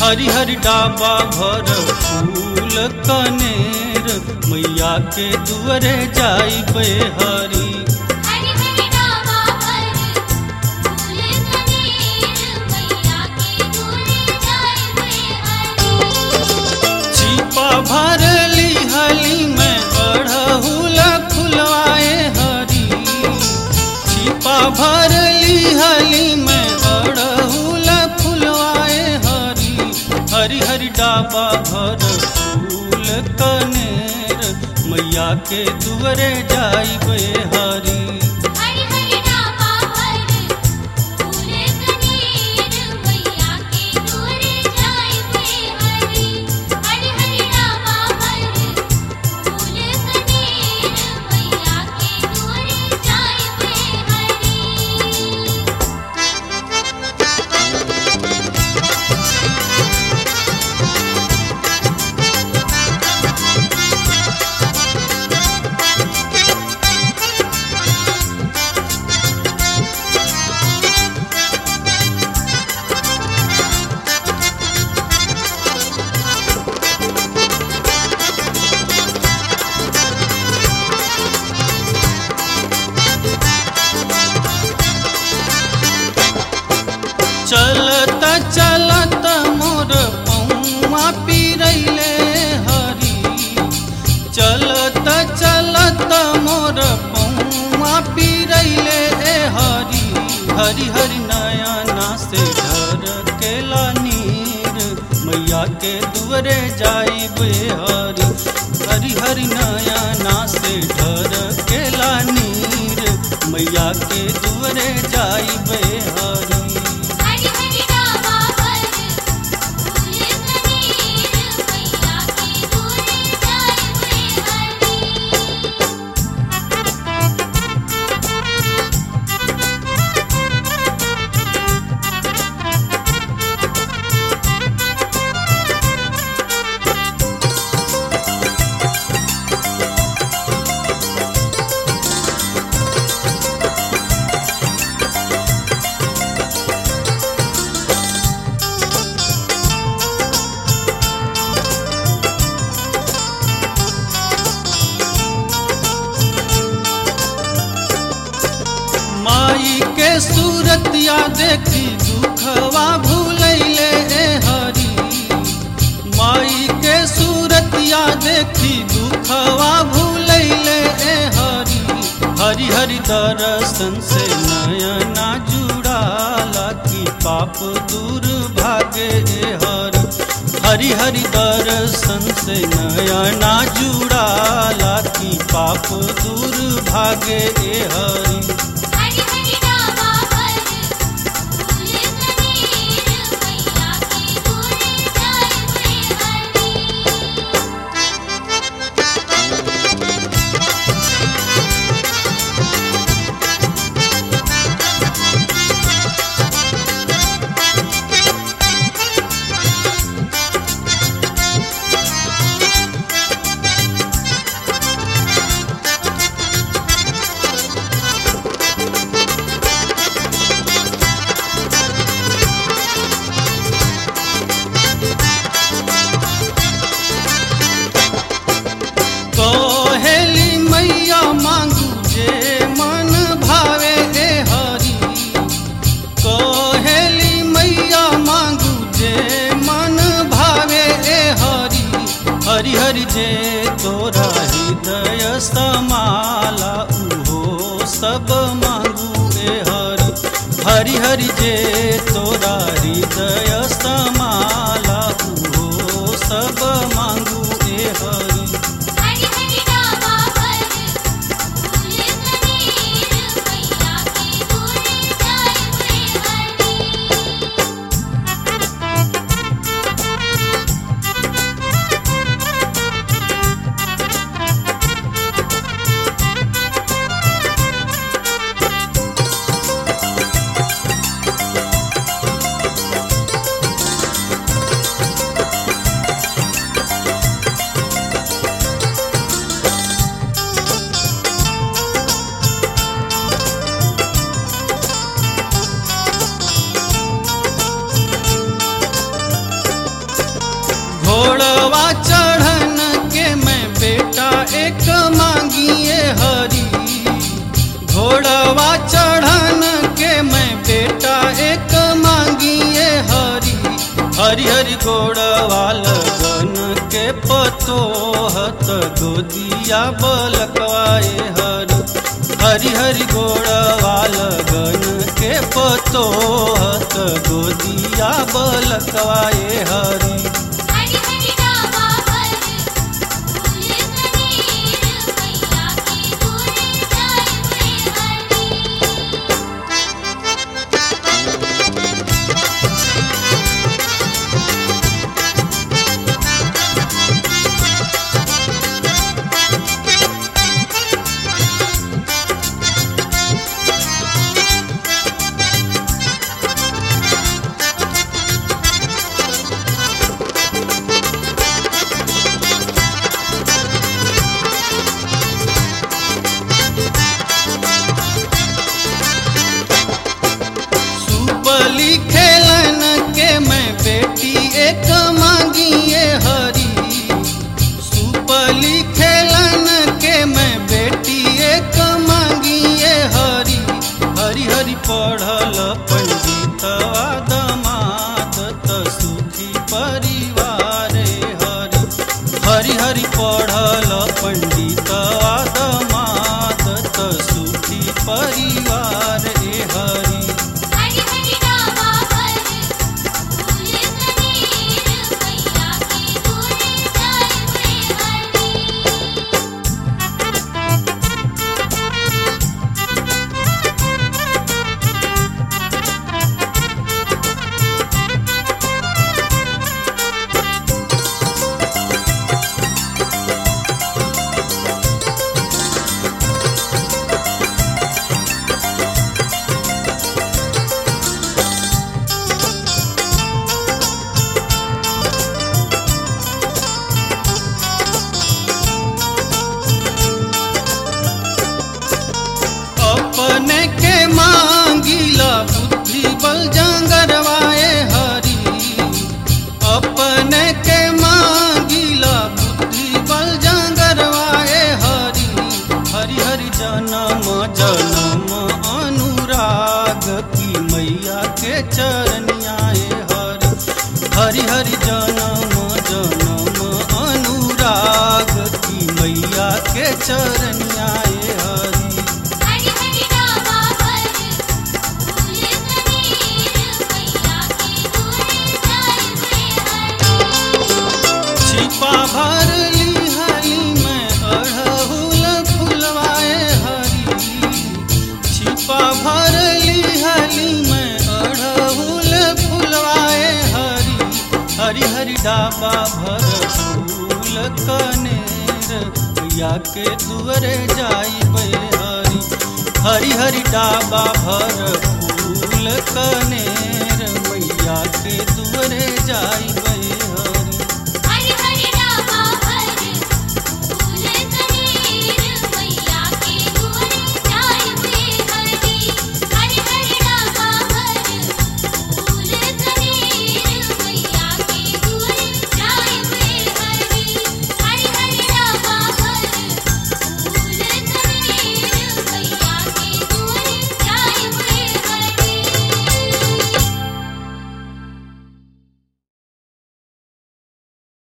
हरिहर डाबा भर फूल कनेर मैया के दुअरे जाई पे हरी हरि हरि डावा पर फूल कनेर मैया के दूरे जाए वे हरि छिपा भरली हली में अड़हुल फुलवाए हरी छिपा भरली हली में अड़हुल फुलवाए हरी हरी हरी डाबा भर फूल कनेर मैया के दुअरे जाई बे हरी हरि हरि डावा पर फूल कनेर मैया के दूरे जाए वे हरि हरि हरि डावा पर फूल कनेर मैया के दूरे जाए वे हरि चलत चलत मोर पौआ पिरैले हरी चलत चलत मोर पौआ पिरैले ए हरी हरी हरी नयना से ढर केला नीर मैया के दुअरे जाई बे हरी हरी हरी नयना से ढर केला नीर मैया के दुअरे जाई बे हरी हरि हरि डावा पर फूल कनेर मैया के दूरे जाए वे हरि माई के सूरतिया देखी दुखवा भूलैले ए हरी माई के सूरतिया देखी दुखवा भूलैले ए हरी हरि हरि दर्शन से नयना जुड़ाला की पाप दूर भागे ए हरी हरि हरि दर्शन से नयना जुड़ाला की पाप दूर भागे ए हरी हरि हरि डावा पर फूल कनेर मैया के दूरे जाए वे हरि कहेली मैया मांगू जे मन भावे ए हरी कहेली मैया मांगू जे मन भावे ए हरी हरि हरि जे तोरा हृदय समाला उहो सब मांगू ए हरी हरि हरि जे तोरा हृदय समाला उहो सब मांगू ए हरी हरि हरि डावा पर फूल कनेर मैया के दूरे जाए वे हरि हरि हरि हरि गोड़वाल गन के पतोहत गोदिया बलकवाए हरि हरि हरि गोड़वाल गन के पतोहत गोदिया बलकवाए हरि हरि हरि डाबा पर फूल कनेर मैया के दूर जाए हरि सुपली खेलन के मैं बेटी एक मांगिए हरी सुपली खेलन के मैं बेटी एक मांगिए हरी हरि हरि पढ़ल पंडितवा दमाद त सुखी परिवार हरि हरि हरि पढ़ल पंडितवा दमाद त सुखी परिवार ए हरि हरि हरि डाबा पर फूल कनेर मैया के दूर जाए हरि अपने के मांगिला बुद्धि बल जंगरवाए हरि अपने के मांगिला बुद्धि बल जंगरवाए हरि हरि हरि जन्म जन्म अनुराग की मैया के चरनियाए हरि हरि हरि जन्म जन्म अनुराग की मैया के चरनियाए हरि हरि हरि डाबा पर फूल कनेर मैया के दूर जाए हरि छिपा भर ली हरी में अड़हुल फुलवाए हरी छिपा भर ली हरी में अड़हुल फुलवाए हरी हरी हरी डाबा भर फूल कनेर या के दुअरे जाई हरी हरी हरी डाबा भर फूल कनेर मैया के दुअरे